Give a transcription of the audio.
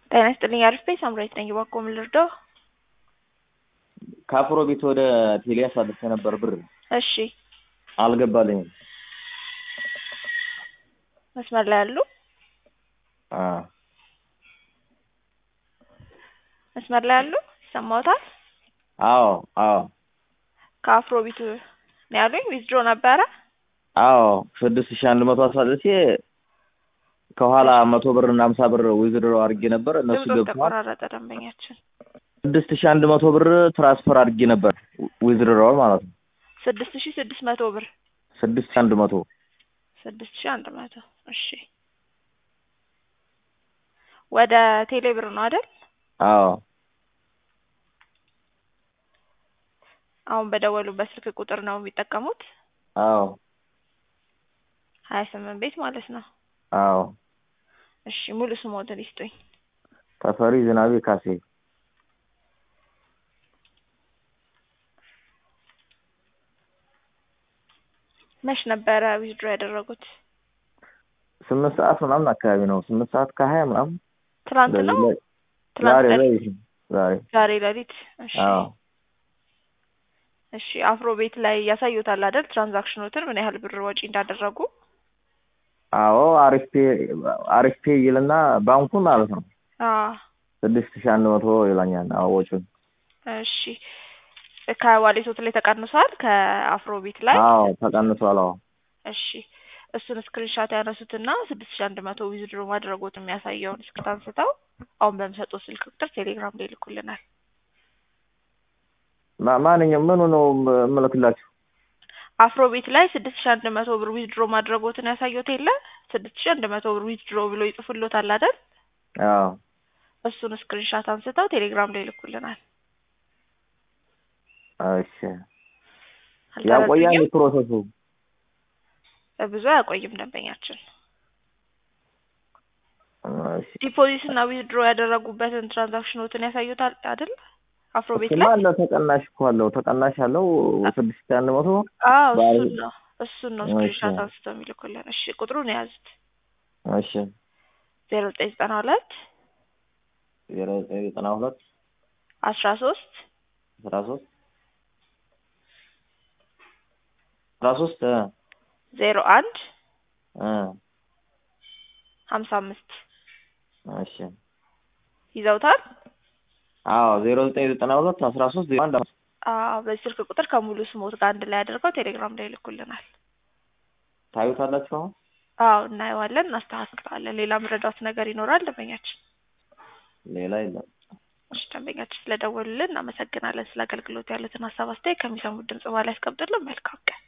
ጤና ይስጥልኝ አሪፍ ቤት ሳምራዊት ነኝ። እባክዎ ምን ልርዳው? ከአፍሮ ቤት ወደ ቴሌ አሳልፌ ነበር ብር እሺ አልገባልኝም። መስመር ላይ ያሉ አ መስመር ላይ ያሉ ይሰማዎታል? አዎ አዎ ከአፍሮ ቤት ነው ያሉኝ። ዊዝድሮ ነበረ። አዎ ስድስት ሺህ አንድ መቶ አሳልፌ ከኋላ መቶ ብር እና ሀምሳ ብር ዊዝድሮ አድርጌ ነበር። እነሱ ድምፆ ገብተዋል። ተቆራረጠ ደንበኛችን። ስድስት ሺህ አንድ መቶ ብር ትራንስፈር አድርጌ ነበር ዊዝድሮ ማለት ነው። ስድስት ሺህ ስድስት መቶ ብር ስድስት ሺህ አንድ መቶ ስድስት ሺህ አንድ መቶ እሺ ወደ ቴሌ ብር ነው አይደል? አዎ አሁን በደወሉበት ስልክ ቁጥር ነው የሚጠቀሙት? አዎ ሀያ ስምንት ቤት ማለት ነው። አዎ እሺ ሙሉ ስሞትን ይስጡኝ። ተፈሪ ዝናቤ ካሴ መች ነበረ ዊዝድሮ ያደረጉት? ስምንት ሰዓት ምናምን አካባቢ ነው። ስምንት ሰዓት ከሀያ ምናምን ትናንት ነው? እንደዚህ ላይ- ትናንት ዛሬ ሌሊት? ላይ ዛሬ ዛሬ ሌሊት? እሺ አዎ እሺ አፍሮ ቤት ላይ ያሳዩታል አይደል? ትራንዛክሽኖትን ምን ያህል ብር ወጪ እንዳደረጉ? አዎ አሪፍ ፔ አሪፍ ፔ ይልና ባንኩን ማለት ነው አዎ ስድስት ሺህ አንድ መቶ ይላኛል። አዎ ወጪውን እሺ ከዋሌቶት ላይ ተቀንሷል ከአፍሮ ቤት ላይ? አዎ ተቀንሷል። አዎ እሺ እሱን ስክሪንሻት ያነሱትና ስድስት ሺህ አንድ መቶ ዊዝድሮ ማድረጎት የሚያሳየውን ስክሪን አንስተው አሁን በሚሰጡት ስልክ ቁጥር ቴሌግራም ላይ ይልኩልናል። ማ- ማንኛውም ምኑ ነው የምልክላችሁ? አፍሮ ቤት ላይ ስድስት ሺህ አንድ መቶ ብር ዊዝድሮ ማድረጎትን ያሳየዎት የለ ስድስት ሺህ አንድ መቶ ብር ዊዝድሮ ብሎ ይጽፉሎታል አይደል? አዎ እሱን ስክሪንሻት አንስተው ቴሌግራም ላይ ይልኩልናል። እሺ ያቆያል አልተረዱኝም? ፕሮሰሱ? ብዙ አያቆይም ደንበኛችን። እሺ ዲፖዚት እና ዊዝድሮ ያደረጉበትን ትራንዛክሽኖትን ያሳዩታል አይደል? አፍሮ ቤት እሱማ ላይ አለ ተቀናሽ እኮ አለው ተቀናሽ አለው ስድስት ሺህ አንድ መቶ አዎ ባለ- እሱን ነው እሱን ነው እሺ። ስክሪንሻት አንስተው የሚልኩልን። እሺ ቁጥሩን የያዙት እሺ ዜሮ ዘጠኝ ዘጠና ሁለት ዜሮ ዘጠኝ ዘጠና ሁለት አስራ ሶስት አስራ ሶስት አስራ ሶስት እ ዜሮ አንድ እ ሀምሳ አምስት እሺ ይዘውታል። አዎ ዜሮ ዘጠኝ ዘጠና ሁለት አስራ ሶስት ዜሮ አንድ አምስት አዎ በዚህ ስልክ ቁጥር ከሙሉ ስሞት ጋር አንድ ላይ አድርገው ቴሌግራም ላይ ይልኩልናል። ታዩታላችሁ አሁን? አዎ እናየዋለን፣ እናስተካክለዋለን። ሌላ ምረዳት ነገር ይኖራል ደንበኛችን? ሌላ የለም። እሺ ደንበኛችን ስለደወሉልን እናመሰግናለን። ስለ አገልግሎት ያሉትን ሀሳብ አስተያየት ከሚሰሙት ድምጽ በኋላ ያስቀምጡልን። መልካም ቀን